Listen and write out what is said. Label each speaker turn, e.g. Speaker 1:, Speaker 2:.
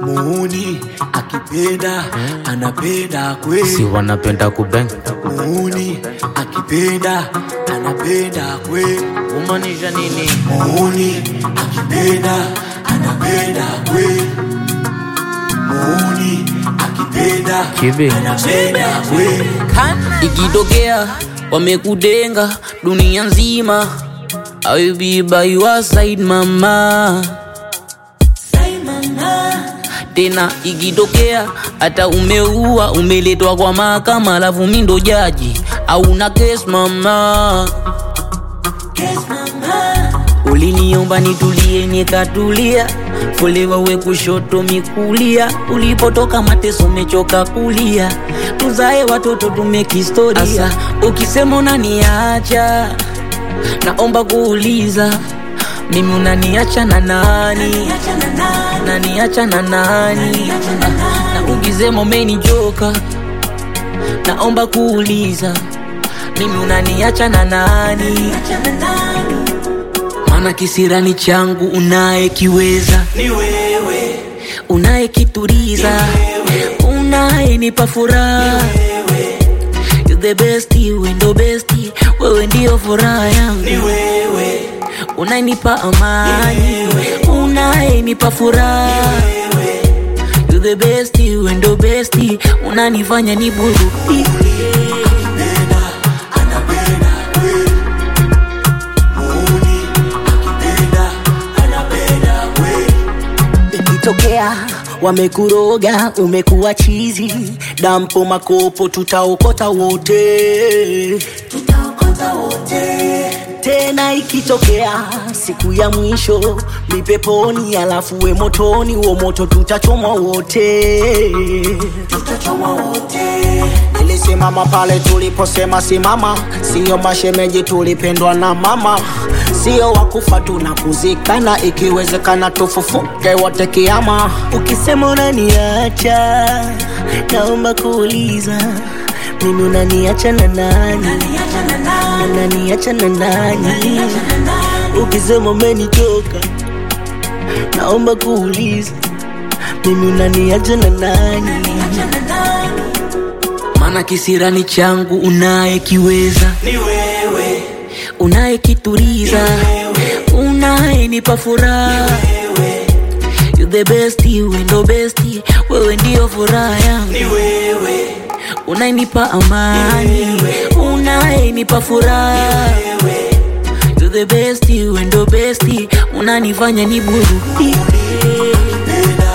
Speaker 1: muuni akipenda anapenda kweli
Speaker 2: si wanapenda kubeng
Speaker 1: muuni akipenda anapenda kweli
Speaker 2: kumaanisha nini
Speaker 1: muuni akipenda anapenda kweli muuni akipenda
Speaker 2: Chibi.
Speaker 1: anapenda kweli
Speaker 3: ikitokea wamekudenga dunia nzima I will be by your side mama tena ikitokea hata umeua umeletwa kwa mahakama alafu mi ndo jaji au na kes mama uliniomba nitulie nikatulia folewa we kushoto mikulia ulipotoka mateso mechoka kulia tuzae watoto tumekistoria Asa, ukisema unaniacha naomba kuuliza mimi unaniacha na nani naniacha na nani Ah, na ukisema umenichoka naomba kuuliza mimi unaniacha na nani maana kisirani changu unayekiweza
Speaker 1: ni wewe
Speaker 3: unayekituriza unayenipa furaha You the best, wewe ndo best, wewe ndio furaha yangu
Speaker 1: ni wewe
Speaker 3: unayenipa amani unayenipa furaha You the best, wewe ndo best, unanifanya niburudike
Speaker 1: Akipenda, anapenda kweli. Muuni, akipenda, anapenda kweli.
Speaker 4: ikitokea wamekuroga umekuwa chizi dampo makopo tutaokota wote tena ikitokea siku ya mwisho mipeponi alafu we motoni uo moto tutachomwa wote nilisimama pale tuliposema simama siyo mashemeji tulipendwa na mama sio wakufa tunakuzikana ikiwezekana tufufuke wote kiama ukisema unaniacha naomba kuuliza mimi unaniacha na nani unaniacha na nani ukisema umenichoka naomba kuuliza mimi unaniacha na nani
Speaker 3: maana kisirani changu unayekiweza
Speaker 1: Ni wewe,
Speaker 3: unayekituriza unayenipa furaha You the best, wewe ndo best, wewe ndio furaha yangu
Speaker 1: ni wewe,
Speaker 3: unayenipa amani unayenipa furaha You the best, wewe ndo best, unanifanya niburudike
Speaker 1: akipenda,